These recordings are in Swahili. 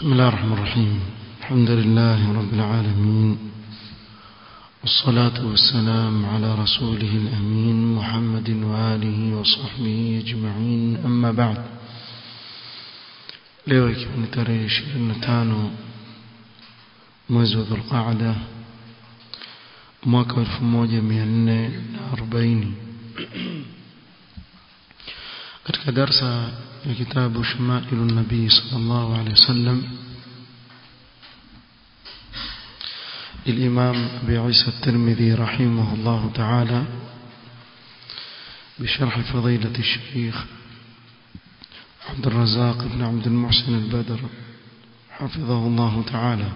بسم الله الرحمن الرحيم الحمد لله رب العالمين والصلاة والسلام على رسوله الأمين محمد وآله وصحبه أجمعين أما بعد leo ikiwa ni tarehe 25 mwezi wa dhulqaada mwaka 1440 katika darsa ya kitabu shumailu nabii sallallahu alaihi wasallam للإمام أبي عيسى الترمذي رحمه الله تعالى بشرح فضيلة الشيخ عبد الرزاق بن عبد المحسن البدر حفظه الله تعالى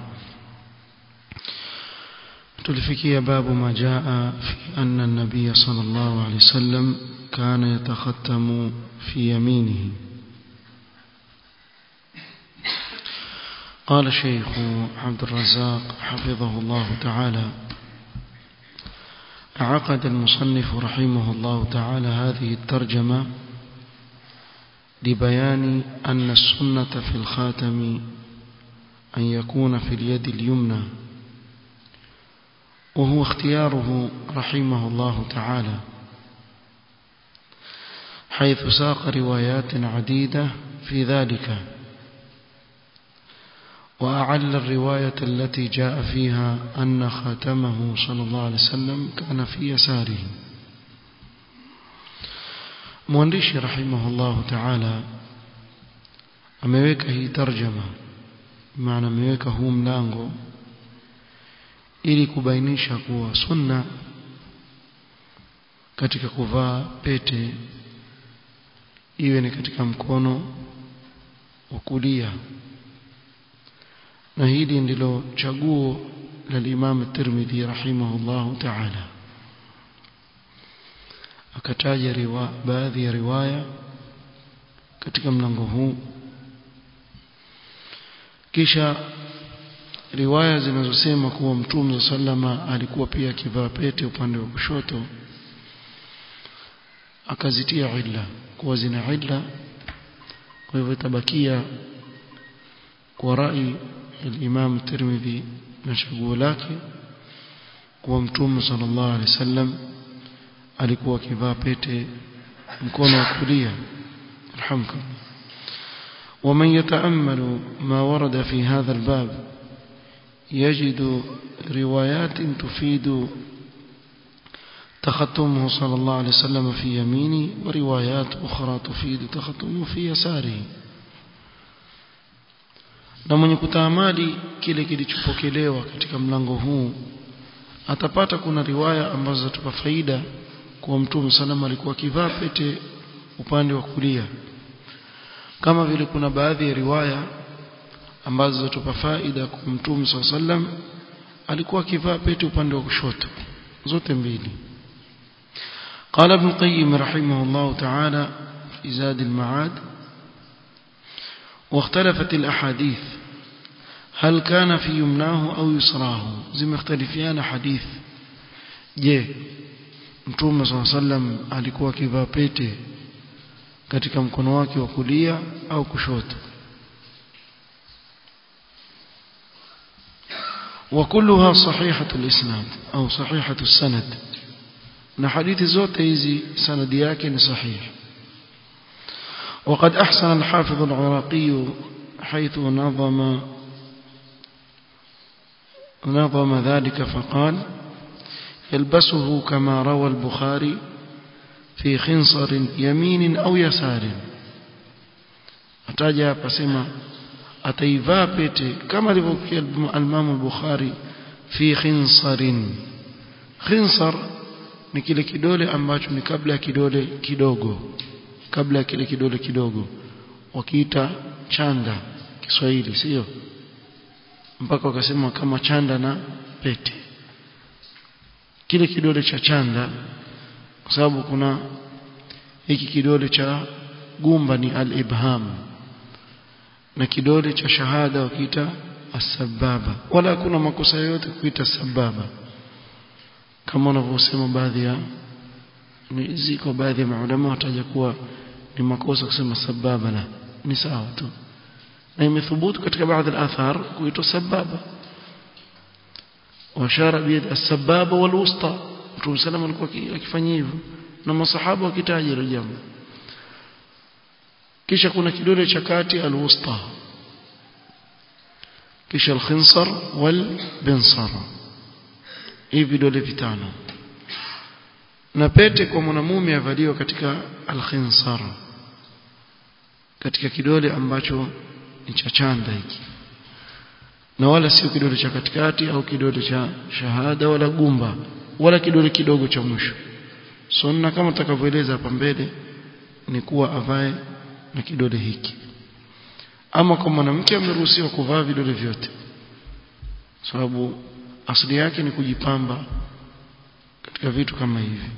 تلفكي باب ما جاء في أن النبي صلى الله عليه وسلم كان يتختم في يمينه قال الشيخ عبد الرزاق حفظه الله تعالى عقد المصنف رحمه الله تعالى هذه الترجمة لبيان أن السنة في الخاتم أن يكون في اليد اليمنى وهو اختياره رحمه الله تعالى حيث ساق روايات عديدة في ذلك وأعل الرواية التي جاء فيها أن خاتمه صلى الله عليه وسلم كان في يساره mwandishi rahimahullahu ta'ala ameweka hii tarjama maana ameweka huu mlango ili kubainisha kuwa sunna katika kuvaa pete iwe ni katika mkono wa kulia na hili ndilo chaguo la Imam Tirmidhi rahimahullahu ta'ala akataja riwa, baadhi ya riwaya katika mlango huu kisha riwaya zinazosema kuwa mtume sallama alikuwa pia akivaa pete upande wa kushoto akazitia illa kuwa zina illa kwa hivyo itabakia kwa rai الإمام الترمذي نشبه lake kuwa mtume sallallahu alaihi wasallam alikuwa akivaa pete mkono wa kulia alhamdulillah ومن يتأمل ما ورد في هذا الباب يجد روايات تفيد تختمه صلى الله عليه وسلم في يمينه وروايات أخرى تفيد تختمه في يساره na mwenye kutaamali kile kilichopokelewa katika mlango huu atapata kuna riwaya ambazo zatupa faida kwa mtume salama alikuwa akivaa pete upande wa kulia kama vile kuna baadhi ya riwaya ambazo zatupa faida kwa mtume sallam alikuwa akivaa pete upande wa kushoto zote mbili قال ابن القيم رحمه الله تعالى في زاد المعاد واختلفت الأحاديث هل كان في يمناه أو يسراه زي مختلفيان حديث je mtume صلى الله عليه وسلم alikuwa akivaa pete katika mkono wake wa kulia au kushoto وكلها صحيحة الإسناد أو صحيحة السند na hadithi zote hizi sanadi yake ni sahihi وقد أحسن الحافظ العراقي حيث نظم نظم ذلك فقال يلبسه كما روى البخاري في خنصر يمين أو يسار أتاجى بسمة أتيفا بيتي كما روى الإمام البخاري في خنصر خنصر ni kile kidole ambacho ni kabla ya kidole kidogo kabla ya kile kidole kidogo wakiita chanda Kiswahili sio mpaka wakasema kama chanda na pete kile kidole cha chanda kwa sababu kuna hiki kidole cha gumba ni al-ibham na kidole cha shahada wakiita as-sababa wala hakuna makosa yote kuita sababa kama wanavyosema baadhi ya ziko baadhi ya maulama wataja kuwa ni makosa kusema sababa la ni sawa tu na imethubutu katika baadhi al-athar kuitwa sababa washara biyad as-sababa wal-wusta Mtume sallam alikuwa akifanya hivyo na masahaba wakitaja hilo jambo kisha kuna kidole cha kati al-wusta kisha al-khinsar wal-binsar hivi vidole vitano na pete kwa mwanamume avaliwa katika al-khinsar katika kidole ambacho ni cha chanda hiki na wala sio kidole cha katikati au kidole cha shahada wala gumba wala kidole kidogo cha mwisho sunna kama tutakavyoeleza hapa mbele ni kuwa avae na kidole hiki ama kwa mwanamke ameruhusiwa kuvaa vidole vyote sababu asili yake ni kujipamba katika vitu kama hivi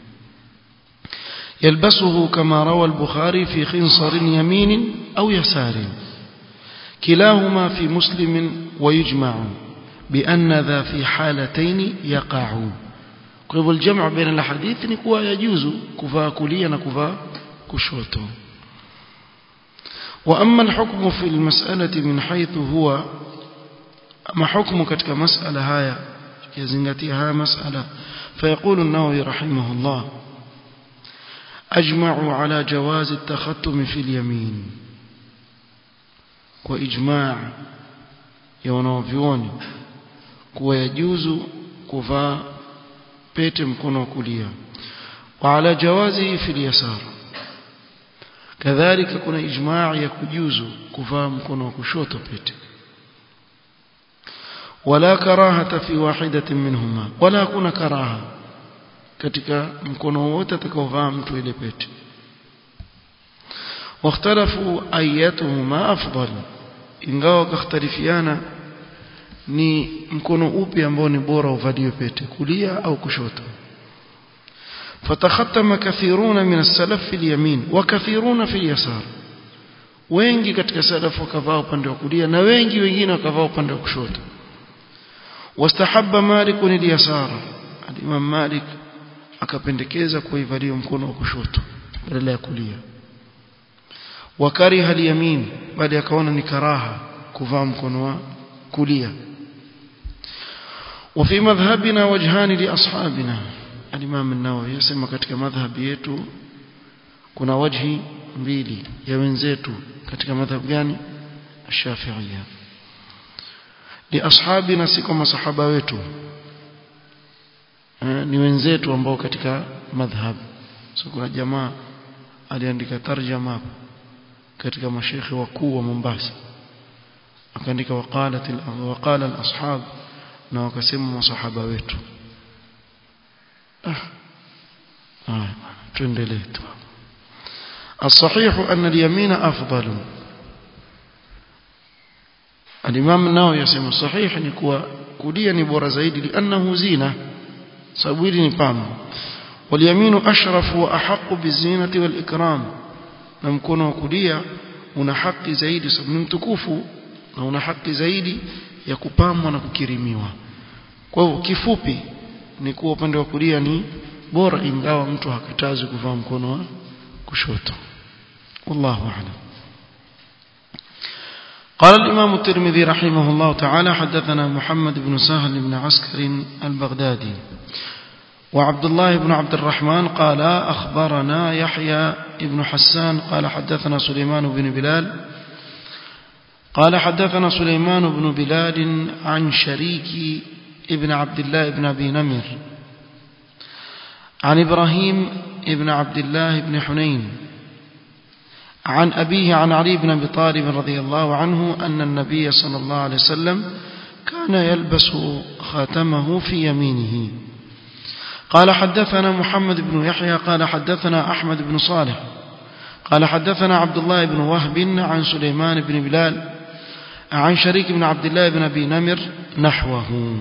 يلبسه كما روى البخاري في خنصر يمين أو يسار كلاهما في مسلم ويجمع بأن ذا في حالتين يقع kwa الجمع بين الحديث ni kuwa yajuzu kuvaa kulia na kuvaa kushoto واما الحكم في المسألة من حيث هو اما حكم katika masala haya kizingatia haya masala فيقول النووي رحمه الله أجمعوا على جواز التختم في اليمين وإجماع يونوفيوني kuwa yajuzu kuvaa pete mkono wa kulia وعلى جوازه في اليسار كذلك kuna ijmaa ya kujuzu kuvaa mkono wa kushoto pete ولا كراهه في واحده منهما ولا kuna karaha katika mkono wote atakaovaa mtu ile pete واختلفوا ايتهما افضل ingawa wakhtalifiana ni mkono upi ambao ni bora uvaliwe pete kulia au kushoto فتختم كثيرون من السلف في اليمين وكثيرون في اليسار wengi katika salaf wakavaa upande wa kulia na wengi wengine wakavaa upande wa kushoto wastahabba malik al-yasara al-imam malik akapendekeza kuivalia mkono wa kushoto badala ya kulia wakariha al-yamin baada akaona ni karaha kuvaa mkono wa kulia وفي مذهبنا وجهان لاصحابنا الامام النووي يسمى katika madhhabi yetu kuna wajhi mbili ya wenzetu katika madhhab gani ash-shafi'iyya li ashabina si kama masahaba wetu ni wenzetu ambao katika madhhab so kuna jamaa aliandika tarjama katika mashekhi wakuu wa Mombasa akaandika waqalat waqala al-ashab na wakasema masahaba wetu ah tuendelee tu الصحيح أن اليمين أفضل الإمام النووي يسمى الصحيح نكوى كليا نبور زيد لأنه زينة سأبويل نبام واليمين أشرف وأحق بالزينة والإكرام نمكن وكليا una haki zaidi sababu ni mtukufu na una haki zaidi ya kupambwa na kukirimiwa kwa hivyo kifupi ni kuwa upande wa kulia ni bora ingawa mtu hakatazi kuvaa mkono wa kushoto والله أعلم قال الإمام الترمذي رحمه الله تعالى حدثنا محمد بن سهل بن عسكر البغدادي وعبد الله بن عبد الرحمن قال أخبرنا يحيى بن حسان قال حدثنا سليمان بن بلال قال حدثنا سليمان بن بلال عن شريك ابن عبد الله بن أبي نمر عن إبراهيم ابن عبد الله بن حنين عن أبيه عن علي بن أبي طالب رضي الله عنه أن النبي صلى الله عليه وسلم كان يلبس خاتمه في يمينه قال حدثنا محمد بن يحيى قال حدثنا أحمد بن صالح قال حدثنا عبد الله بن وهب عن سليمان بن بلال عن شريك بن عبد الله بن أبي نمر نحوه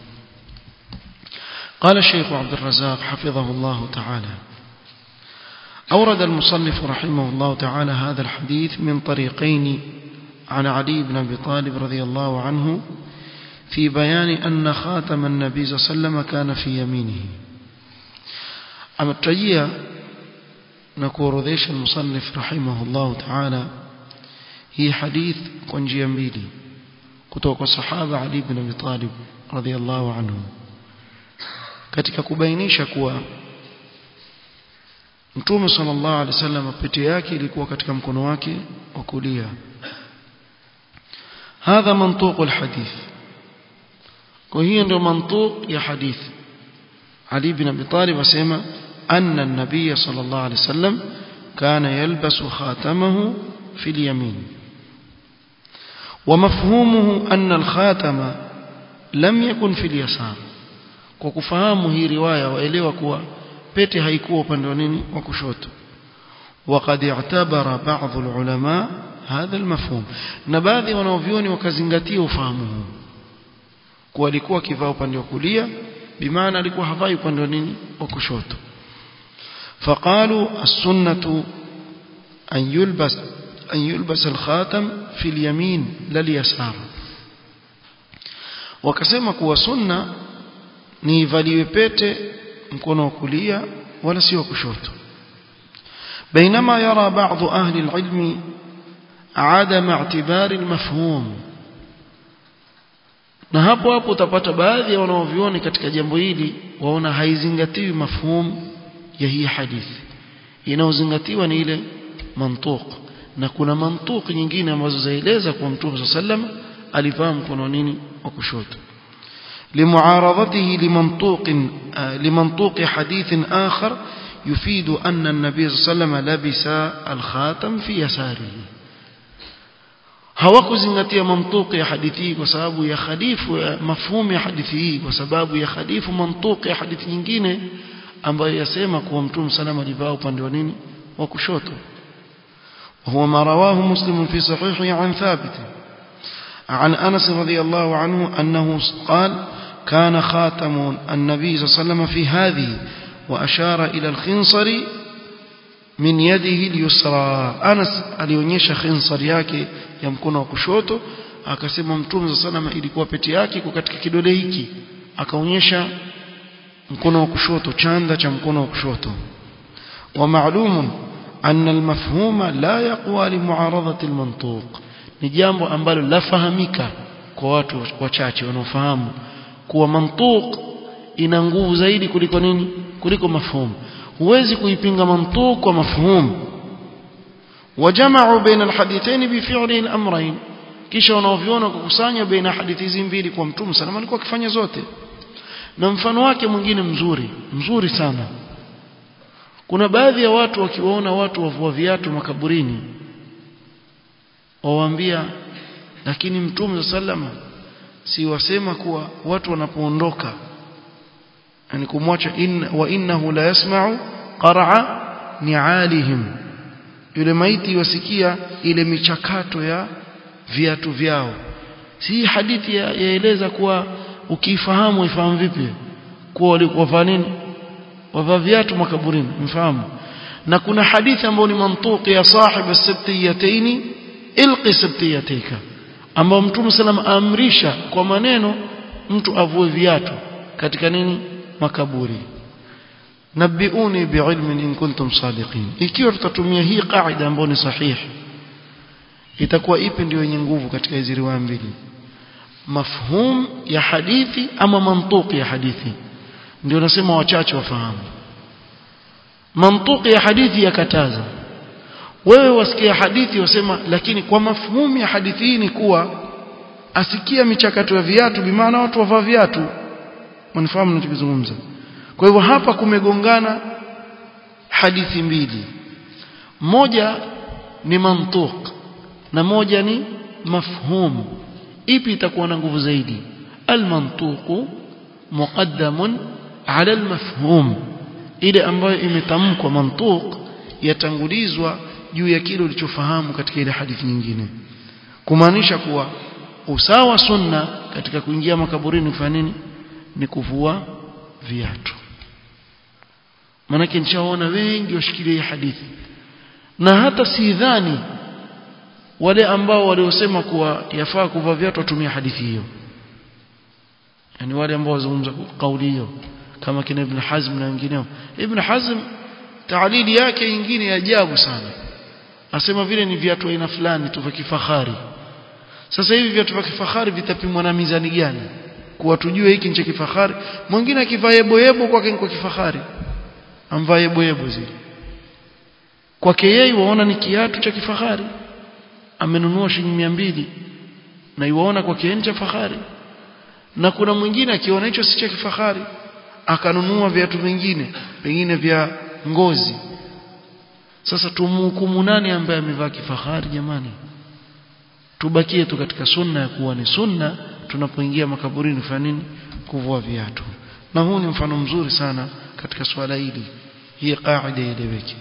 قال الشيخ عبد الرزاق حفظه الله تعالى أورد المصنف رحمه الله تعالى هذا الحديث من طريقين عن علي بن أبي طالب رضي الله عنه في بيان أن خاتم النبي صلى الله عليه وسلم كان في يمينه ametajia na kuorodhesha المصنف رحمه الله تعالى hii hadith kwa njia mbili kutoka kwa sahaba Ali ibn Abi Talib radhiyallahu anhu katika kubainisha kuwa Mtume sallallahu alaihi wasallam pete yake ilikuwa katika mkono wake wa kulia هذا منطوق الحديث وهي ndio منطوق ya hadith Ali ibn Abi Talib asema anna an-nabiy sallallahu alaihi wasallam kana yalbasu khatamahu fi al-yamin ومفهومه أن الخاتم لم يكن في اليسار kwa kufahamu hii riwaya waelewa kuwa pete haikuwa upande wa nini wa kushoto وقد اعتبر بعض العلماء هذا المفهوم na baadhi wanaovioni wakazingatia ufahamu huu kuwa alikuwa kivaa upande wa kulia bimaana alikuwa havai upande wa nini wa kushoto فقالوا السنة أن يلبس أن يلبس الخاتم في اليمين لا اليسار wakasema kuwa sunna ni ivaliwe pete mkono wa kulia wala sio kushoto بينما يرى بعض أهل العلم عدم اعتبار المفهوم na hapo hapo utapata baadhi ya wanaovioni katika jambo hili waona haizingatiwi mafhum ya hii hadithi inayozingatiwa ni ile mantuq na kuna mantuq nyingine ambazo zaeleza kwa mtume sallam alivaa mkono nini wa kushoto لمعارضته لمنطوق لمنطوق حديث آخر يفيد أن النبي صلى الله عليه وسلم لبس الخاتم في يساره hawakuzingatia mantuki ya hadithi hii kwa sababu ya khalifu mafhumu ya hadithi hii kwa sababu ya khalifu mantuki ya hadithi nyingine ambayo yasema kuwa mtume salama alivaa upande wa nini wa kushoto وهو ما رواه مسلم في صحيحه عن ثابت عن أنس رضي الله عنه أنه قال كان خاتم النبي صلى الله عليه وسلم في هذه وأشار إلى الخنصر من يده اليسرى أنس alionyesha khinsar yake ya mkono wa kushoto akasema mtume صلى الله عليه وسلم ilikuwa pete yake iko katika kidole hiki akaonyesha mkono wa kushoto chanda cha mkono wa kushoto ومعلوم أن المفهوم لا يقوى لمعارضة المنطوق ni jambo ambalo lafahamika kwa watu wachache wanaofahamu kuwa mantuq ina nguvu zaidi kuliko nini kuliko mafhum huwezi kuipinga mantuq kwa mafhum wajama'u baina alhadithain bi fi'li al-amrayn kisha wanaoviona kukusanya baina hadithi hizi mbili kwa mtume sana alikuwa akifanya zote na mfano wake mwingine mzuri mzuri sana kuna baadhi ya watu wakiwaona watu wavua viatu makaburini wawaambia lakini mtume sallama si wasema kuwa watu wanapoondoka yani kumwacha in, wa innahu la yasma'u qara'a ni'alihim yule maiti wasikia ile michakato ya viatu vyao si hadithi yaeleza kuwa ukifahamu ifahamu vipi kuwa walikuwa nini wavaa viatu makaburini mfahamu na kuna hadithi ambayo ni mantuqi ya sahib as-sabtiyataini ilqi sabtiyatika ambao mtume sallam amrisha kwa maneno mtu avue viatu katika nini makaburi nabiuni biilmin in kuntum sadiqin ikiwa tutatumia hii kaida ambayo ni sahihi itakuwa ipi ndio yenye nguvu katika hizi riwaya mbili mafhum ya hadithi ama mantuqi ya hadithi ndio nasema wachache wafahamu mantuqi ya hadithi yakataza wewe wasikia hadithi wasema lakini kwa mafhumu ya hadithi hii ni kuwa asikia michakato ya viatu bimaana watu wavaa viatu wanafahamu ninachozungumza kwa hivyo hapa kumegongana hadithi mbili moja ni mantuq na moja ni mafhum ipi itakuwa na nguvu zaidi almantuq muqaddamun ala almafhum ile ambayo imetamkwa mantuq yatangulizwa juu ya kile ulichofahamu katika ile hadithi nyingine kumaanisha kuwa usawa sunna katika kuingia makaburini kufanya nini ni kuvua viatu manake nishaona wengi washikilia hadithi na hata sidhani wale ambao waliosema kuwa yafaa kuvaa viatu watumia hadithi hiyo yani wale ambao wazungumza kauli hiyo kama kina Ibn Hazm na wengineo Ibn Hazm taalili yake nyingine ya ajabu sana asema vile ni viatu aina fulani tu vya kifahari sasa hivi viatu vya kifahari vitapimwa na mizani gani kuwa tujue hiki ni cha kifahari mwingine akivaa yebo yebo kwake ni kwa kifahari amvaa yebo yebo zile kwake yeye waona ni kiatu cha kifahari amenunua shilingi mbili na iwaona kwake ni cha fahari na kuna mwingine akiona hicho si cha kifahari akanunua viatu vingine pengine vya ngozi sasa tumhukumu nani ambaye amevaa kifahari jamani tubakie tu katika sunna ya kuwa ni sunna tunapoingia makaburini fanya nini kuvua viatu na huu ni mfano mzuri sana katika swala hili hii qaida ileweke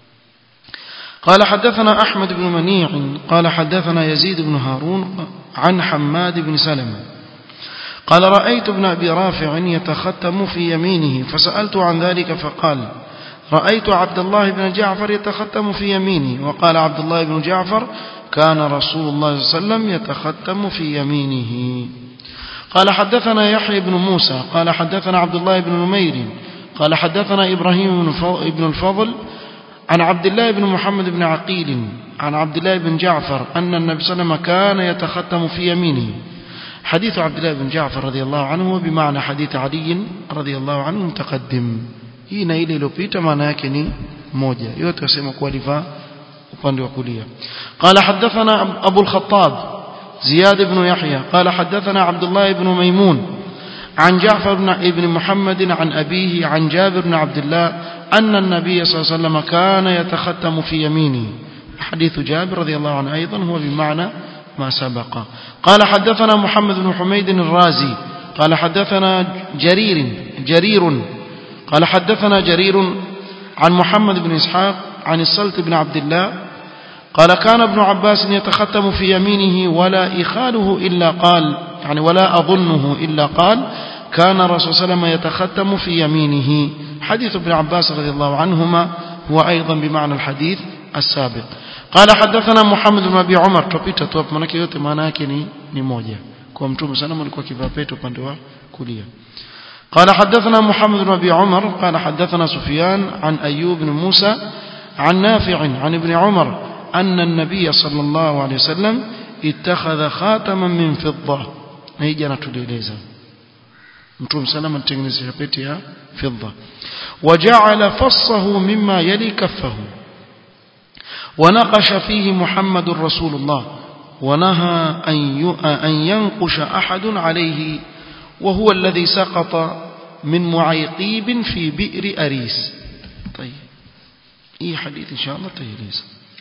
قال حدثنا أحمد بن منيع قال حدثنا يزيد بن هارون عن حماد بن سلمة قال رأيت ابن أبي رافع يتختم في يمينه فسألت عن ذلك فقال رأيت عبد الله بن جعفر يتختم في يمينه وقال عبد الله بن جعفر كان رسول الله صلى الله عليه وسلم يتختم في يمينه قال حدثنا يحيى بن موسى قال حدثنا عبد الله بن نمير قال حدثنا إبراهيم بن الفضل عن عبد الله بن محمد بن عقيل عن عبد الله بن جعفر أن النبي صلى الله عليه وسلم كان يتختم في يمينه حديث عبد الله بن جعفر رضي الله عنه بمعنى حديث علي رضي الله عنه متقدم hii na ile iliyopita maana yake ni moja yote wasema kuwa alivaa upande wa kulia قال حدثنا أبو الخطاب زياد بن يحيى قال حدثنا عبد الله بن ميمون عن جعفر بن ابن محمد عن أبيه عن جابر بن عبد الله أن النبي صلى الله عليه وسلم كان يتختم في يمينه حديث جابر رضي الله عنه أيضا هو بمعنى ما سبق قال حدثنا محمد بن حميد الرازي قال حدثنا جرير جرير قال حدثنا جرير عن محمد بن إسحاق عن الصلت بن عبد الله قال كان ابن عباس يتختم في يمينه ولا إخاله إلا قال يعني ولا أظنه إلا قال كان الرسول صلى الله عليه وسلم يتختم في يمينه حديث ابن عباس رضي الله عنهما هو أيضا بمعنى الحديث السابق قال حدثنا محمد بن أبي عمر tupita tu hapo manake yote maana yake ni ni moja kwa mtume sana alikuwa kivaa pete upande wa kulia قال حدثنا محمد بن أبي عمر قال حدثنا سفيان عن أيوب بن موسى عن نافع عن ابن عمر أن النبي صلى الله عليه وسلم اتخذ خاتما من فضة نيجي نتوليلeza mtume salama mtengenezea pete ya fidda وجعل فصه مما يلي كفه ونقش فيه محمد رسول الله ونهى أن ينقش أحد عليه وهو الذي سقط من معيقيب في بئر أريس طيب إيه حديث إن شاء الله تهليس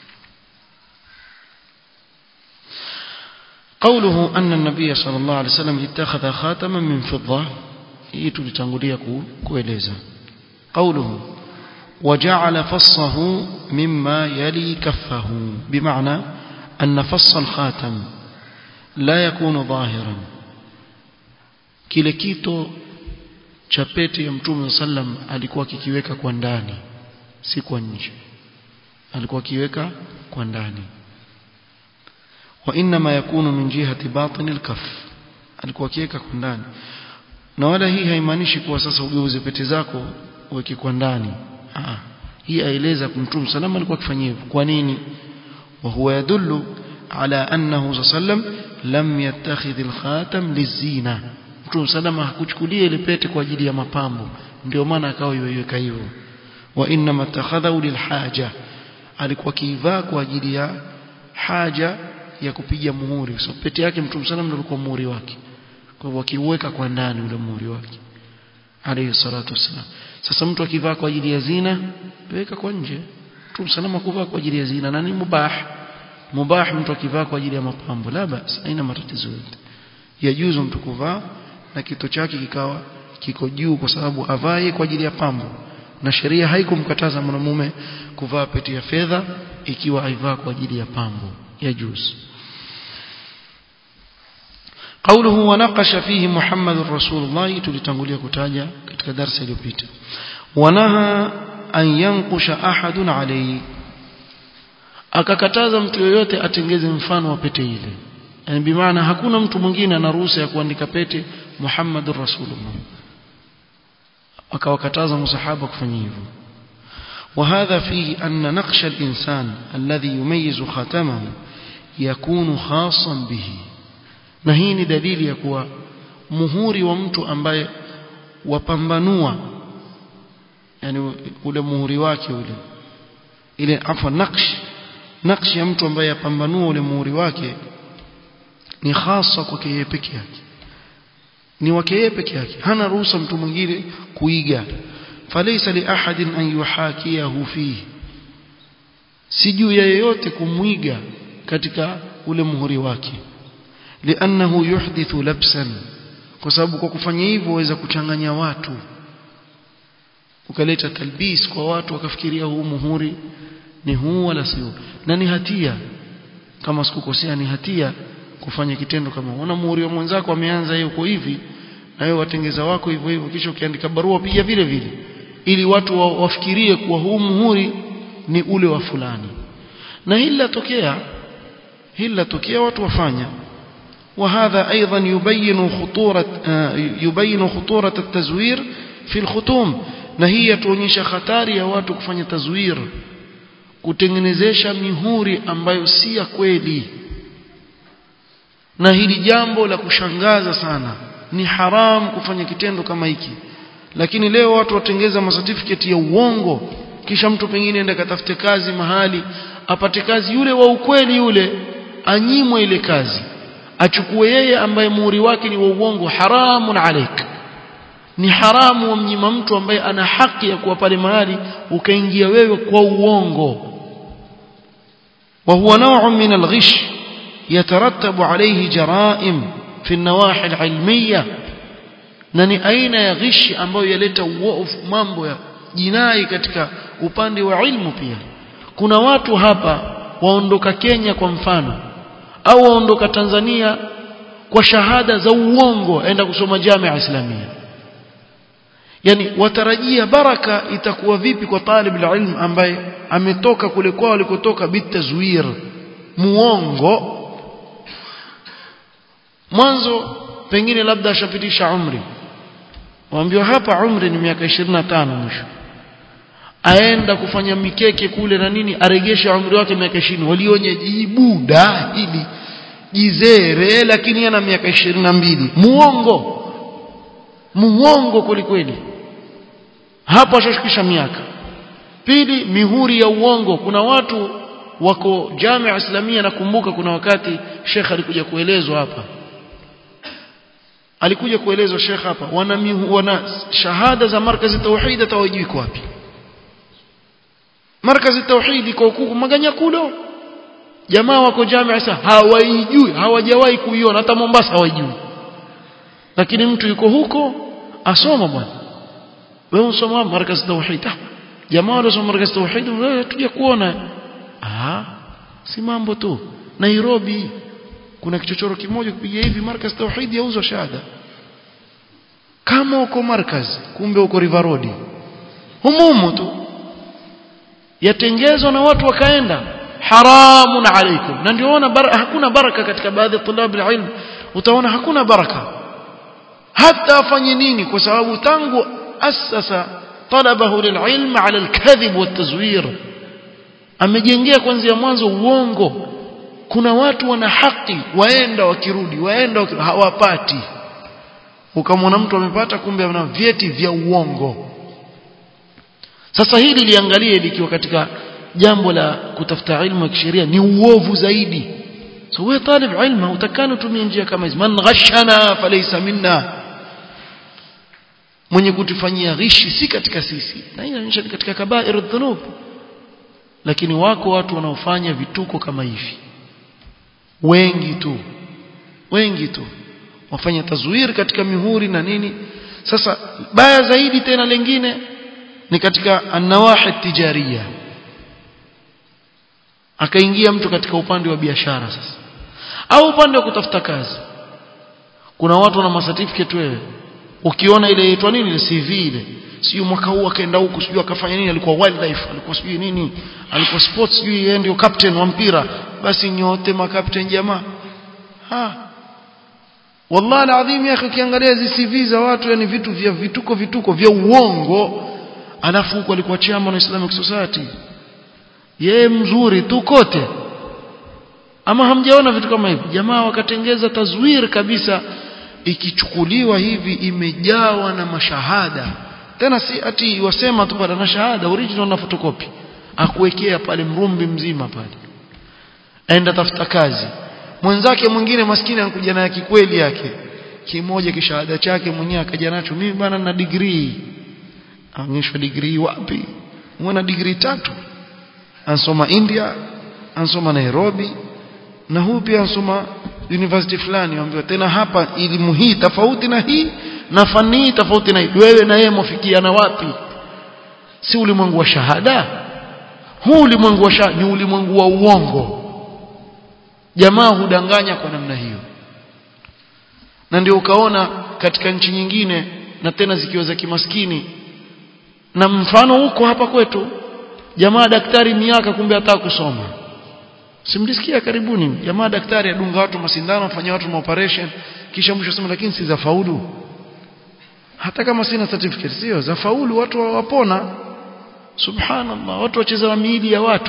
قوله أن النبي صلى الله عليه وسلم اتخذ خاتما من فضة إيه تلتنقلية كويليزا قوله وجعل فصه مما يلي كفه بمعنى أن فص الخاتم لا يكون ظاهرا kile kito cha pete ya mtume sallam alikuwa akikiweka kwa ndani si kwa nje alikuwa akiweka kwa ndani wa inma yakunu min jihati batin alkaf alikuwa akiweka kwa ndani na wala hii haimaanishi kuwa sasa ugeuze pete zako uweke kwa ndani ah hii aeleza mtume sallam alikuwa akifanya hivyo kwa nini wa huwa yadullu ala annahu sallam lam yattakhidh alkhatam lizina Mtume salama hakuchukulia ile pete kwa ajili ya mapambo ndio maana akawa iweka hivyo wa inna matakhadhu lilhaja alikuwa kiivaa kwa ajili ya haja ya kupiga muhuri so pete yake Mtume salama ndio alikuwa muhuri wake kwa hivyo akiweka kwa ndani ule muhuri wake alayhi salatu wasalam sasa mtu akivaa kwa ajili ya zina weka kwa nje Mtume salama kuvaa kwa ajili ya zina na ni mubah mubah mtu akivaa kwa ajili ya mapambo la basi haina matatizo yote yajuzu mtu kuvaa na kito chake kikawa kiko juu kwa sababu avae kwa ajili ya pambo na sheria haikumkataza mwanamume kuvaa pete ya fedha ikiwa aivaa kwa ajili ya pambo ya juzu قوله ونقش فيه محمد رسول الله tulitangulia kutaja katika darasa iliyopita wanaha an yanqusha ahadun alayhi akakataza mtu yoyote atengeze mfano wa pete ile yani bimaana hakuna mtu mwingine ana ruhusa ya kuandika pete Muhammadur Rasulullah akawakataza masahaba kufanya hivyo وهذا فيه أن نقش الإنسان الذي يميز خاتمه يكون خاصا به نهيني دليل يكوى مهوري ومت أمباي وپambanua yani ule muhuri wake ule ile afwa naksh nakshi ya mtu ambaye yapambanua ule muhuri wake ni hasa kwake yeye peke yake ni wake yeye peke yake hana ruhusa mtu mwingine kuiga falaysa li ahadin an yuhakiyahu fihi si juu ya yeyote kumwiga katika ule muhuri wake liannahu yuhdithu labsan kwa sababu kwa kufanya hivyo waweza kuchanganya watu ukaleta talbis kwa watu wakafikiria huu muhuri ni huu wala sio na ni hatia kama sikukosea ni hatia kufanya kitendo kama unaona muhuri wa mwenzako ameanza yeye uko hivi na wewe watengeza wako hivyo hivyo kisha ukiandika barua pia vile vile ili watu wa, wafikirie kuwa huu muhuri ni ule wa fulani na hili latokea hili latokea watu wafanya وهذا أيضا يبين خطورة يبين خطورة التزوير في الختوم نهي tuonyesha hatari ya watu kufanya tazwir kutengenezesha mihuri ambayo si ya kweli na hili jambo la kushangaza sana ni haram kufanya kitendo kama hiki lakini leo watu watengeza masertificate ya uongo kisha mtu pengine enda katafute kazi mahali apate kazi yule wa ukweli yule anyimwe ile kazi achukue yeye ambaye muhuri wake ni wa uongo haramun alaik ni haramu wamnyima mtu ambaye ana haki ya kuwa pale mahali ukaingia wewe kwa uongo وهو نوع من الغش يترتب عليه جرائم في النواحي العلمية na ni aina ya ghishi ambayo yaleta uovu mambo ya jinai katika upande wa ilmu pia kuna watu hapa waondoka Kenya kwa mfano au waondoka Tanzania kwa shahada za uongo aenda kusoma jamia islamia yani watarajia baraka itakuwa vipi kwa talib ilm ambaye ametoka kule kwao alikotoka bitazwir muongo mwanzo pengine labda ashapitisha umri waambiwa hapa umri ni miaka 25 mwisho aenda kufanya mikeke kule na nini aregesha umri wake miaka 20 walionye jibuda hili jizere lakini ana miaka 22 muongo muongo kwelikweli hapo ashashukisha miaka pili mihuri ya uongo kuna watu wako jamia islamia nakumbuka kuna wakati shekh alikuja kuelezwa hapa alikuja kuelezwa shekh hapa wana, mihu, wana shahada za markazi tauhid hawajui iko wapi markazi tauhid iko huku maganyakulo jamaa wako jamia sasa hawaijui hawajawahi kuiona hata Mombasa hawajui lakini mtu yuko huko asoma bwana wewe unasoma markazi tauhid jamaa wanasoma markazi tauhid wewe tuje kuona ah si mambo tu Nairobi kuna kichochoro kimoja kupiga hivi markaz tauhid yauzwa shahada kama uko markaz kumbe uko river road humumu tu yatengezwa na watu wakaenda haramun alaikum na ndio ona bar hakuna baraka katika baadhi ya tulab ilm utaona hakuna baraka hata afanye nini kwa sababu tangu asasa talabahu lililm ala alkadhib والتزوير amejengea kuanzia mwanzo uongo kuna watu wana haki waenda wakirudi waenda wakirudi, hawapati ukamwona mtu amepata kumbe ana vyeti vya uongo sasa hili liangalie likiwa katika jambo la kutafuta ilmu ya kisheria ni uovu zaidi so wewe talib ilmu utakana utumie njia kama hizi man ghashana falaysa minna mwenye kutufanyia ghishi si katika sisi na hii inaonyesha ni katika kabairu dhunub lakini wako watu wanaofanya vituko kama hivi wengi tu wengi tu wafanya tazwiri katika mihuri na nini sasa baya zaidi tena lengine ni katika anawahi tijaria akaingia mtu katika upande wa biashara sasa au upande wa kutafuta kazi kuna watu wana certificate wewe ukiona ile inaitwa nini ile CV ile sio mwaka huu akaenda huku sio akafanya nini alikuwa wildlife alikuwa sio nini alikuwa sports sio yeye ndio captain wa mpira basi nyote makapten jamaa ha wallahi alazim ya akhi ukiangalia hizi CV za watu yani vitu vya vituko vituko vya uongo alafu huko alikuwa chairman wa Islamic Society yeye mzuri tu kote ama hamjaona vitu kama hivi jamaa wakatengeza tazwir kabisa ikichukuliwa hivi imejawa na mashahada tena si ati wasema tu bado na shahada original na photocopy akuwekea pale mrumbi mzima pale aenda tafuta kazi mwenzake mwingine maskini anakuja na kikweli yake kimoja kishahada chake mwenyewe akaja nacho mimi bana na degree aonyeshwa degree wapi mwana degree tatu ansoma India ansoma Nairobi na huu pia ansoma university fulani ambayo tena hapa elimu hii tofauti na hii na fani hii tofauti na hii wewe na yeye mwafikiana wapi si ulimwengu wa shahada huu ulimwengu wa shahada ni ulimwengu wa uongo jamaa hudanganya kwa namna hiyo na ndio ukaona katika nchi nyingine na tena zikiwa za kimaskini na mfano huko hapa kwetu jamaa daktari miaka kumbe hata kusoma simlisikia karibuni jamaa daktari adunga watu masindano afanya watu maoperation kisha mwisho sema lakini si za faulu hata kama sina certificate sio za faulu watu wapona subhanallah watu wacheza na miili ya watu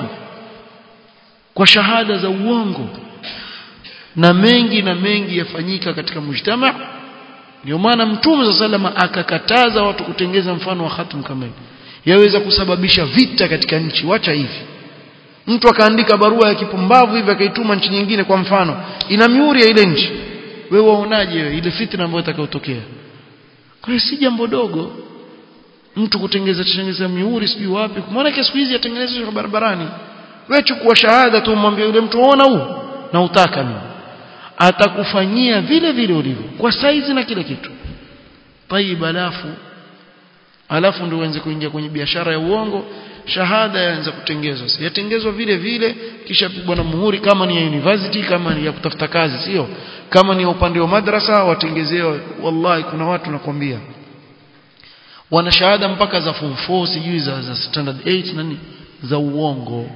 kwa shahada za uongo na mengi na mengi yafanyika katika mujtama ndio maana mtume za salama akakataza watu kutengeza mfano wa khatam kama hivi yaweza kusababisha vita katika nchi wacha hivi mtu akaandika barua ya kipumbavu hivi akaituma nchi nyingine kwa mfano ina miuri ya ile nchi wewe waonaje wewe ile fitna ambayo itakayotokea kwa hiyo si jambo dogo mtu kutengeza tengeza miuri sijui wapi maana siku hizi yatengenezwa barabarani wewe chukua shahada tu umwambie yule mtu ona huu na utaka mimi atakufanyia vile vile ulivyo kwa saizi na kila kitu tayib alafu alafu ndio uanze kuingia kwenye biashara ya uongo shahada yaanza kutengezwa yatengezwa vile vile kisha pigwa na muhuri kama ni ya university kama ni ya kutafuta kazi sio kama ni ya upande wa madrasa watengezewa wallahi kuna watu nakwambia wana shahada mpaka za form 4 sijui za, za standard 8 nani za uongo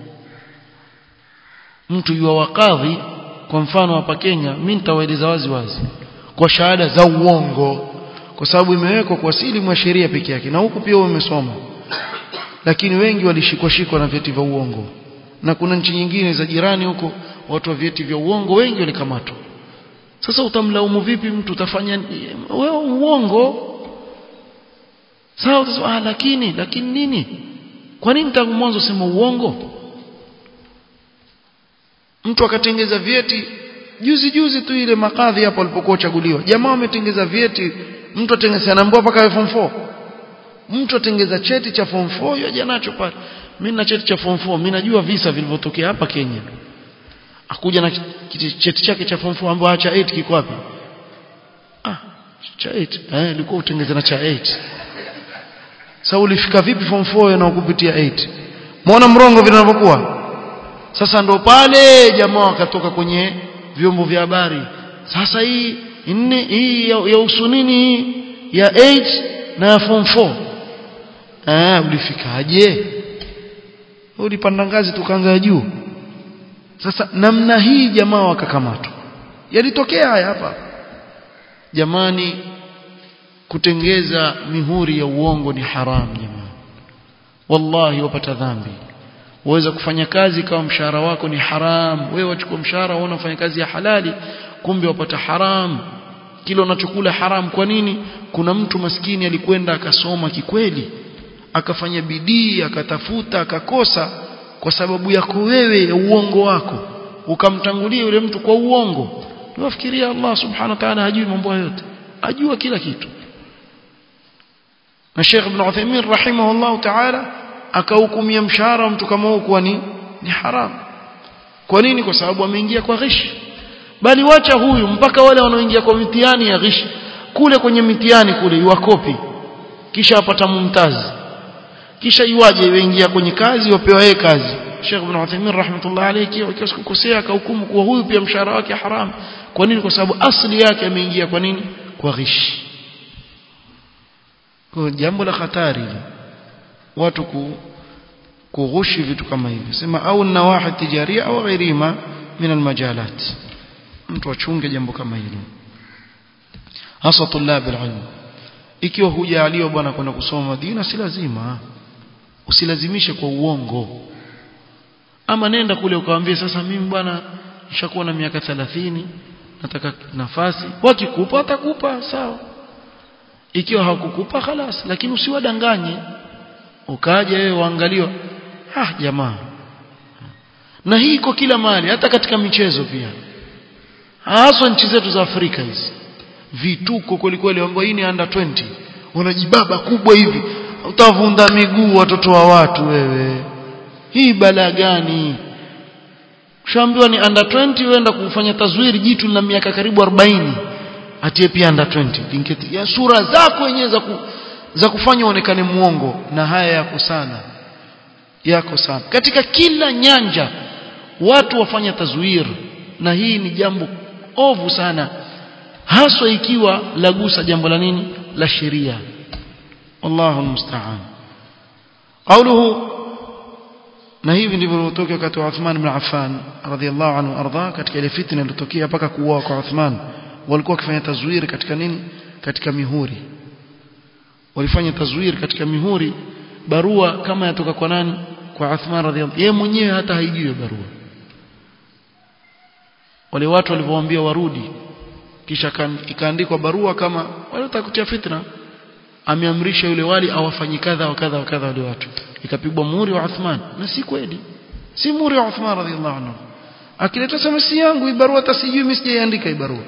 mtu yuwa wakadhi kwa mfano hapa Kenya mimi nitawaeleza wazi wazi kwa shahada za uongo kwa sababu imewekwa kwa asili mwa sheria peke yake na huku pia umesoma lakini wengi walishikwa shikwa na vyeti vya uongo na kuna nchi nyingine za jirani huko watu wa vyeti vya uongo wengi walikamatwa sasa utamlaumu vipi mtu utafanya wewe uongo sawa utasema ah lakini lakini nini kwa nini tangu mwanzo sema uongo mtu akatengeza vyeti juzi juzi tu ile makadhi hapo alipokuwa chaguliwa jamaa wametengeza vyeti mtu atengeza anaambiwa mpaka form 4 mtu atengeza cheti cha form 4 yaje nacho pale mimi na cheti cha form 4 mimi najua visa vilivyotokea hapa Kenya akuja na cheti chake cha form 4 ambapo cha 8 kiko wapi ah cha 8 eh ilikuwa utengeza na cha 8 sasa ulifika vipi form 4 na kupitia 8 muona mrongo vinavyokuwa sasa ndo pale jamaa wakatoka kwenye vyombo vya habari sasa hii nne hii ya, ya usunini ya 8 na ya form 4 ah ulifikaje ulipanda ngazi tukaanza juu sasa namna hii jamaa wakakamatwa yalitokea haya hapa jamani kutengeza mihuri ya uongo ni haramu jamaa wallahi wapata dhambi waweza kufanya kazi kama mshahara wako ni haram wewe wachukua mshahara unaona unafanya kazi ya halali kumbe wapata haram kile unachokula haram kwa nini kuna mtu maskini alikwenda akasoma kikweli akafanya bidii akatafuta akakosa kwa sababu yako wewe ya uongo wako ukamtangulia yule mtu kwa uongo niwafikiria Allah subhanahu wa ta'ala hajui mambo yote ajua kila kitu na Sheikh Ibn Uthaymeen rahimahullah ta'ala akahukumia mshahara mtu kama huo kuwa ni ni haram kwa nini kwa sababu ameingia kwa ghishi bali wacha huyu mpaka wale wanaoingia kwa mitihani ya ghishi kule kwenye mitihani kule iwakopi kisha apata mumtazi kisha iwaje iwaingia kwenye kazi wapewa yeye kazi Sheikh Ibn Uthaymeen rahmatullah alayhi akiwa sikukosea akahukumu kuwa huyu pia mshahara wake haram kwa nini kwa sababu asli yake ameingia kwa nini kwa ghishi kwa jambo la hatari watu ku kughushi vitu kama hivyo sema au nawahi tijaria au ghairima min almajalat mtu achunge jambo kama hilo hasa tulab alilm ikiwa hujaliwa bwana kwenda kusoma Madina si lazima usilazimishe kwa uongo ama nenda kule ukawaambia sasa mimi bwana nishakuwa na miaka 30 nataka nafasi wakikupa atakupa sawa ikiwa hakukupa khalas lakini usiwadanganye ukaje wewe waangaliwa ah jamaa na hii iko kila mahali hata katika michezo pia hasa nchi zetu za Afrika hizi vituko kweli kweli ambao hii ni under 20 wanajibaba kubwa hivi utavunda miguu watoto wa watu wewe hii balaa gani ushaambiwa ni under 20 uenda kufanya tazwiri jitu na miaka karibu 40 atie pia under 20 linketi ya sura zako wenyewe za ku, za kufanya uonekane muongo na haya yako sana yako sana katika kila nyanja watu wafanya tazwir na hii ni jambo ovu sana haswa ikiwa lagusa jambo la nini la sheria wallahu musta'an qawluhu na hivi ndivyo ilivyotoka wakati wa Uthman ibn Affan radhiyallahu anhu arda katika ile fitna iliyotokea mpaka kuuawa kwa Uthman walikuwa wakifanya tazwiri katika nini katika mihuri walifanya tazwiri katika mihuri barua kama yatoka kwa nani kwa Uthman radhiyallahu yeye mwenyewe hata haijui barua wale watu walivyowaambia warudi kisha ikaandikwa barua kama walitaka kutia fitna ameamrisha yule wali awafanyi kadha wa kadha wa kadha wale watu ikapigwa muhuri wa Uthman na si kweli si muhuri wa Uthman radhiallahu anhu akileta sema si yangu hii barua hata sijui mimi sijaiandika hii barua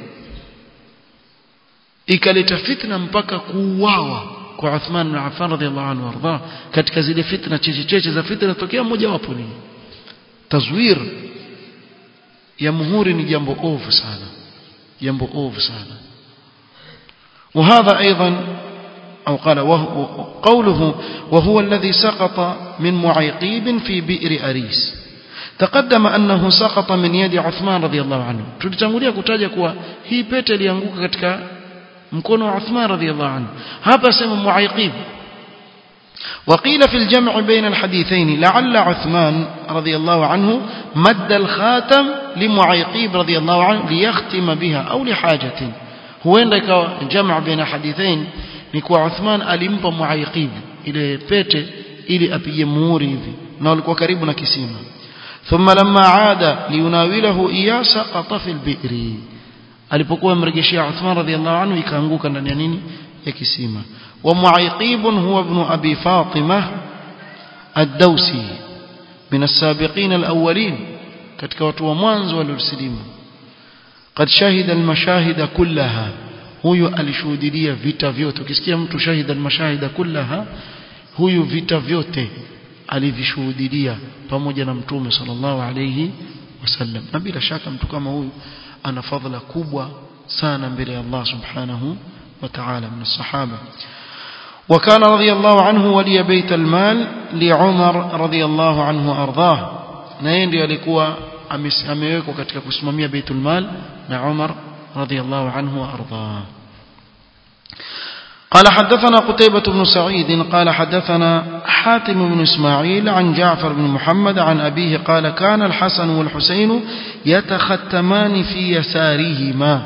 ikaleta fitna mpaka kuuawa kwa Uthman bin Affan radhiallahu anhu warda katika zile fitna cheche cheche za fitna tokea moja wapo ni tazwir ya muhuri ni jambo ovu sana jambo ovu sana وهذا أيضا أو قال وهو قوله وهو الذي سقط من معيقيب في بئر أريس تقدم أنه سقط من يد عثمان رضي الله عنه tulitangulia kutaja kuwa hii pete ilianguka katika mkono wa Uthman radhiyallahu anhu hapa sema muaiqib وقيل في الجمع بين الحديثين لعل عثمان رضي الله عنه مد الخاتم لمعيقيب رضي الله عنه ليختم بها أو لحاجة huenda ikawa jamaa baina hadithain ni kwa Uthman alimpa Muaiqib ile pete ili apige muhuri hivi na walikuwa karibu na kisima thumma lamma aada liunawilahu iya saqata fil bi'ri alipokuwa mrejeshia Uthman radhiallahu anhu ikaanguka ndani ya nini ya kisima wa Muaiqib huwa ibn Abi Fatima ad-Dawsi min as-sabiqin al-awwalin katika watu wa mwanzo waliosilimu قد شهد المشاهد كلها huyu alishuhudia vita vyote ukisikia mtu shahida almashahida kullaha huyu vita vyote alivishuhudia pamoja na mtume sallallahu alayhi wasallam na bila shaka mtu kama huyu ana fadhila kubwa sana mbele ya Allah subhanahu wa ta'ala min sahaba وكان رضي الله عنه ولي بيت المال لعمر رضي الله عنه أرضاه na yeye ndiye alikuwa amewekwa katika kusimamia baitul mal na Umar radhiyallahu anhu wa ardhah قال حدثنا قتيبة بن سعيد قال حدثنا حاتم بن إسماعيل عن جعفر بن محمد عن أبيه قال كان الحسن والحسين يتختمان في يسارهما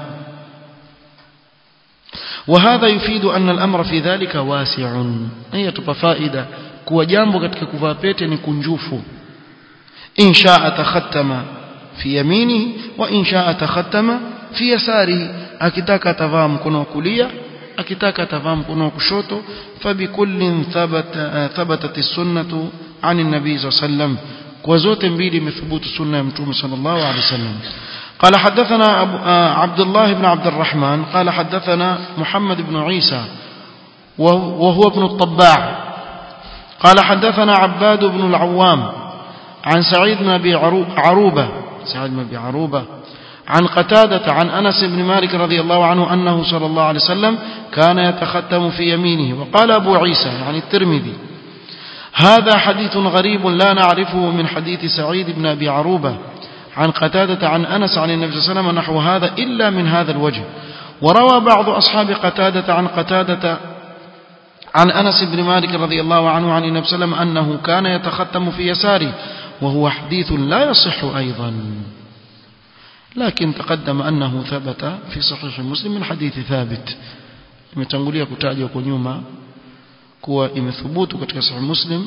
وهذا يفيد أن الأمر في ذلك واسع هي تبقى فائدة كوا جambo katika kuvaa pete ni kunjufu إن شاء تختم في يمينه وإن شاء تختم في يساره akitaka atavaa mkono wa kulia akitaka atavaa mkono wa kushoto fabikullin thabata thabatat as-sunnatu an an-nabi sallam kwa zote mbili imethubutu sunna ya mtume sallallahu alaihi wasallam قال حدثنا أبو عبد الله بن عبد الرحمن قال حدثنا محمد بن عيسى وهو ابن الطباع قال حدثنا عباد بن العوام عن سعيد بن أبي عروبة سعيد بن أبي عروبة عن قتادة عن أنس بن مالك رضي الله عنه أنه صلى الله عليه وسلم كان يتختم في يمينه وقال أبو عيسى يعني الترمذي هذا حديث غريب لا نعرفه من حديث سعيد بن أبي عروبة عن قتادة عن أنس عن النبي صلى الله عليه وسلم نحو هذا إلا من هذا الوجه وروى بعض أصحاب قتادة عن قتادة عن أنس بن مالك رضي الله عنه عن النبي صلى الله عليه وسلم أنه كان يتختم في يساره وهو حديث لا يصح أيضا لكن تقدم أنه ثبت في صحيح مسلم من حديث ثابت imetangulia kutajwa kwa nyuma kuwa imethubutu katika sahih muslim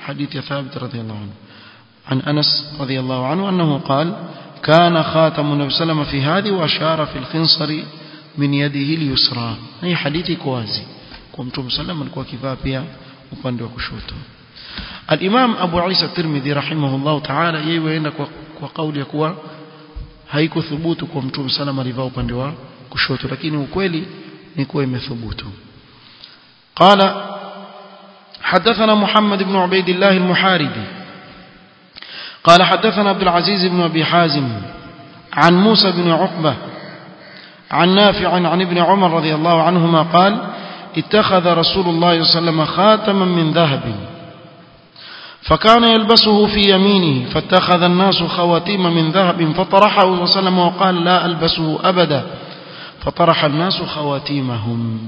حديث ثابت رضي الله عنه عن أنس رضي الله عنه أنه قال كان خاتم النبي صلى الله عليه وسلم في هذه وأشار في الخنصر من يده اليسرى هي حديث كوازي كمتم سلم alikuwa kivaa pia upande wa kushoto الإمام أبو عيسى الترمذي رحمه الله تعالى yeye waenda kwa, kwa kauli ya kuwa haikuthubutu kwa mtume sallam alivaa upande wa kushoto lakini ukweli ni kuwa imethubutu قال حدثنا محمد بن عبيد الله المحاربي قال حدثنا عبد العزيز بن أبي حازم عن موسى بن عقبة عن نافع عن ابن عمر رضي الله عنهما قال اتخذ رسول الله صلى الله عليه وسلم خاتما من ذهب فكان يلبسه في يمينه فاتخذ الناس خواتيم من ذهب فطرحه صلى الله عليه وسلم وقال لا ألبسه أبدا فطرح الناس خواتيمهم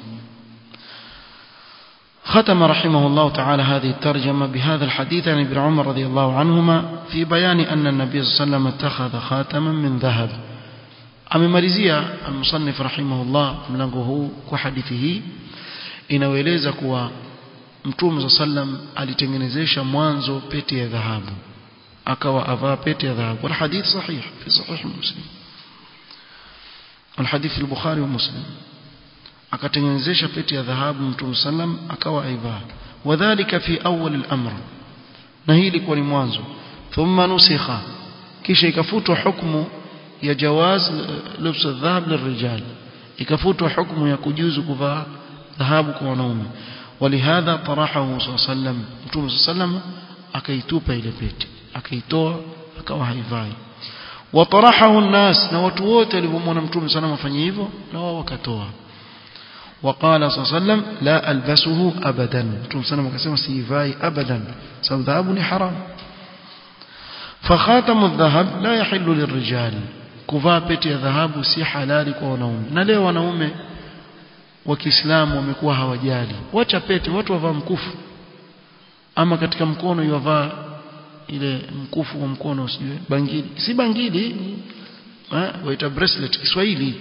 ختم رحمه الله تعالى هذه الترجمة بهذا الحديث عن ابن عمر رضي الله عنهما في بيان أن النبي صلى الله عليه وسلم اتخذ خاتما من ذهب amemalizia almusannif rahimahullah mlango huu kwa hadithi hii inaeleza kuwa mtume sallam alitengenezesha mwanzo pete ya dhahabu akawa avaa pete ya dhahabu wal hadith sahih fi sahih muslim wal hadith fi bukhari wa muslim akatengenezesha pete ya dhahabu mtume sallam akawa aivaa wadhālika fi awwal al-amr na hii ilikuwa ni mwanzo thumma nusikha kisha ikafutwa hukumu ya jawaz lubs adh-dhahab lirijal ikafutwa hukumu ya kujuzu kuvaa dhahabu kwa wanaume ولهذا طرحه صلى الله عليه وسلم متوم صلى الله عليه وسلم akaitupa ile pete akaitoa akawa haivai watarahahu an-nas na watu wote walipomwona mtume sana afanye hivyo na wao wakatoa وقال صلى الله عليه وسلم لا ألبسه أبدا متوم sana akasema siivai abadan sababu dhahabu ni haram فخاتم الذهب لا يحل للرجال kuvaa pete ya dhahabu si halali kwa wanaume na leo wanaume wa Kiislamu wamekuwa hawajali wacha pete watu wavaa mkufu ama katika mkono yavaa ile mkufu wa mkono sijui bangili si bangili eh waita bracelet Kiswahili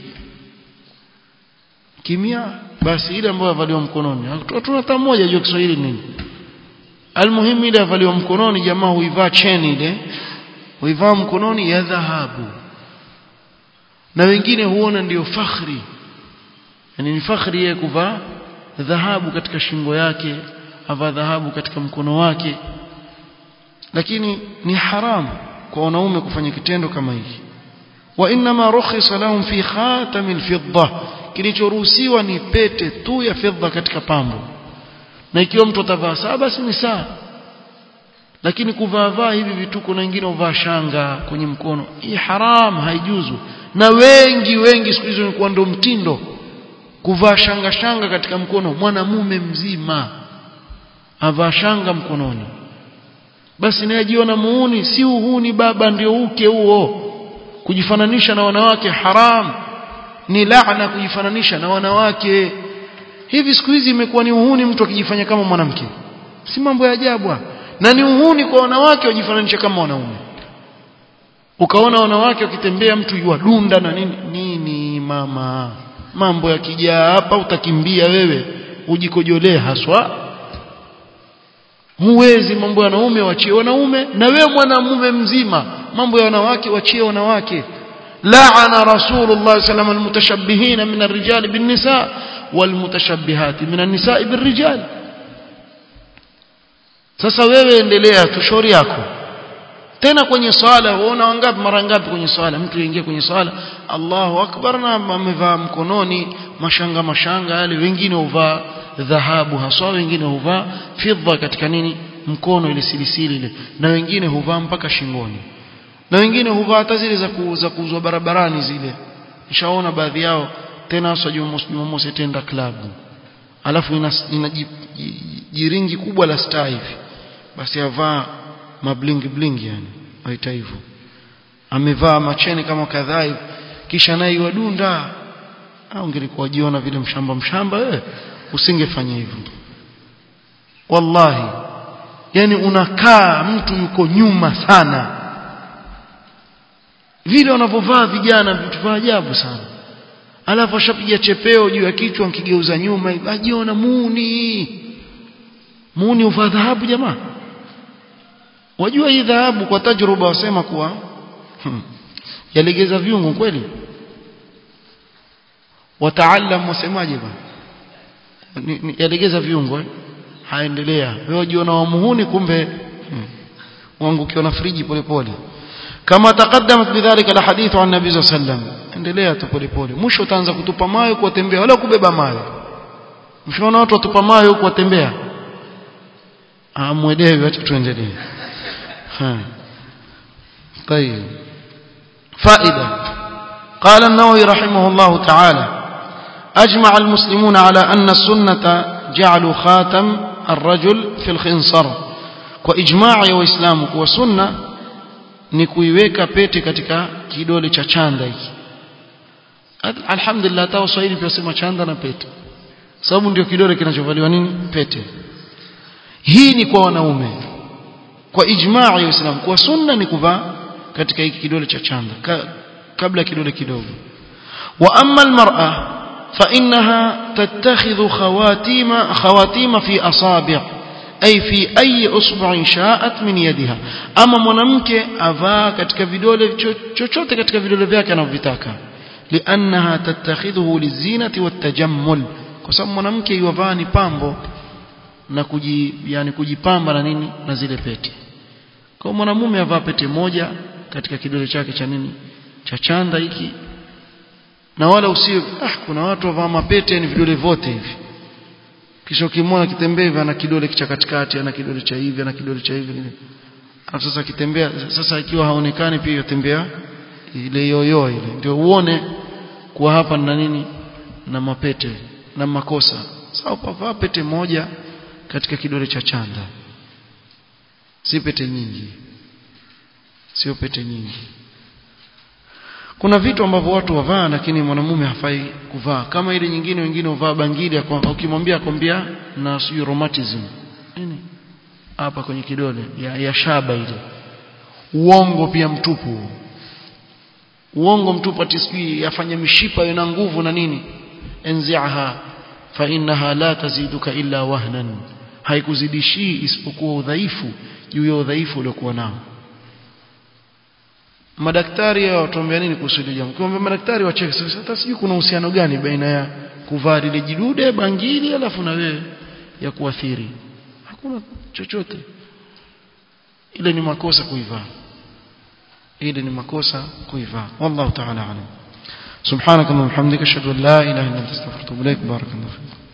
kimia basi ile ambayo yavaliwa mkononi hatuna hata mmoja jua Kiswahili nini almuhimu ile yavaliwa mkononi jamaa huivaa cheni ile huivaa mkononi ya dhahabu na wengine huona ndiyo fakhri yani ni fakhri yeye kuvaa dhahabu katika shingo yake avaa dhahabu katika mkono wake lakini ni haramu kwa wanaume kufanya kitendo kama hiki wa inma rukhisa lahum fi khatamil fidda kilichoruhusiwa ni pete tu ya fedha katika pambo na ikiwa mtu atavaa saa basi ni saa lakini kuvaa hivi vituko na wengine uvaa shanga kwenye mkono hii haram haijuzu na wengi wengi siku hizo ni ndo mtindo kuvaa shanga shanga katika mkono mwanamume mzima avaa shanga mkononi basi naye jiona muuni si uhuni baba ndio uke huo kujifananisha na wanawake haram ni laana kujifananisha na wanawake hivi siku hizi imekuwa ni uhuni mtu akijifanya kama mwanamke si mambo ya ajabu na ni uhuni kwa wanawake wajifananisha kama wanaume ukaona wanawake wakitembea mtu yuadunda na nini nini mama mambo yakijaa hapa utakimbia wewe ujikojolee haswa huwezi mambo ya wanaume wachie wanaume na wewe mwanamume mzima mambo ya wanawake wachie wanawake لعن رسول الله صلى الله عليه وسلم المتشبهين من الرجال بالنساء والمتشبهات من النساء بالرجال sasa wewe endelea tu shauri yako tena kwenye swala waona wangapi mara ngapi kwenye swala mtu aingie kwenye swala Allahu akbar na amevaa mkononi mashanga mashanga yale wengine huvaa dhahabu haswa wengine huvaa fidha katika nini mkono ile silisili ile na wengine huvaa mpaka shingoni na wengine huvaa hata zile za kuuza kuuzwa barabarani zile nishaona baadhi yao tena hasa Jumamosi tenda klabu alafu ina, ina jiringi kubwa la star hivi basi avaa mablingi blingi yani waita hivyo amevaa macheni kama kadhaa hivi kisha naye wadunda au ungelikuwa jiona vile mshamba mshamba wewe usingefanya hivyo wallahi yani unakaa mtu yuko nyuma sana vile wanavyovaa vijana vitu vya ajabu sana alafu ashapiga chepeo juu ya kichwa nkigeuza nyuma ajiona muni muni uvaa dhahabu jamaa wajua hii dhahabu kwa tajruba wasema kuwa hmm, yalegeza viungo kweli wataalam wasemaje bwana yalegeza viungo eh? haendelea wewe jiona wamuhuni kumbe hmm. wangukiwa na friji polepole kama taqaddamat bidhalika la hadithu an nabii sallallahu alayhi wasallam endelea tu polepole mwisho utaanza kutupa mayo kuwatembea wala kubeba mayo mshaona watu watupa mayo huko watembea ah mwelewe acha tuendelee ha طيب فائده قال النووي رحمه الله تعالى اجمع المسلمون على ان السنه جعلوا خاتم الرجل في الخنصر واجماع ya waislamu kuwa sunna ni kuiweka pete katika kidole cha chanda hiki alhamdulillah hata waswahili pia wasema chanda na pete sababu ndio kidole kinachovaliwa nini pete hii ni kwa wanaume kwa ijmaa ya Uislamu kwa sunna ni kuvaa katika hiki kidole cha chanda ka, kabla kidole kidogo wa amma almar'a fa innaha tattakhidhu khawatima khawatima fi asabi' ay fi ayi usbu'in sha'at min yadiha ama mwanamke avaa katika vidole chochote katika vidole vyake anavyotaka liannaha tattakhidhuhu lizinati watajammul kwa sababu mwanamke yuvaa ni pambo na kuji, yani kujipamba na nini na zile pete kwa mwanamume avaa pete moja katika kidole chake cha nini cha chanda hiki na wala usiwe ah kuna watu wavaa mapete ni vidole vote hivi kisha ukimwona kitembea hivi ana kidole cha katikati ana kidole cha hivi ana kidole cha hivi alafu sasa kitembea sasa ikiwa haonekani pia yotembea ile yoyo ile ndio uone kuwa hapa na nini na mapete na makosa sawa pavaa pete moja katika kidole cha chanda si pete nyingi sio pete nyingi kuna vitu ambavyo watu wavaa lakini mwanamume hafai kuvaa kama ile nyingine wengine huvaa bangili ukimwambia akwambia na sijui rheumatism nini hapa kwenye kidole ya, ya shaba ile uongo pia mtupu uongo mtupu ati sijui yafanya mishipa ina nguvu na nini enziaha fa innaha la taziduka illa wahnan haikuzidishii isipokuwa udhaifu juu ya udhaifu uliokuwa nao madaktari watuambia nini kuhusu hili jambo kwa madaktari wacheke sasa hata sijui kuna uhusiano gani baina ya kuvaa lile jidude bangili alafu na wewe ya kuathiri hakuna chochote ile ni makosa kuivaa ile ni makosa kuivaa wallahu ta'ala alam subhanaka wa bihamdika ashhadu an la ilaha illa anta astaghfiruka wa atubu ilaik barakallahu fiik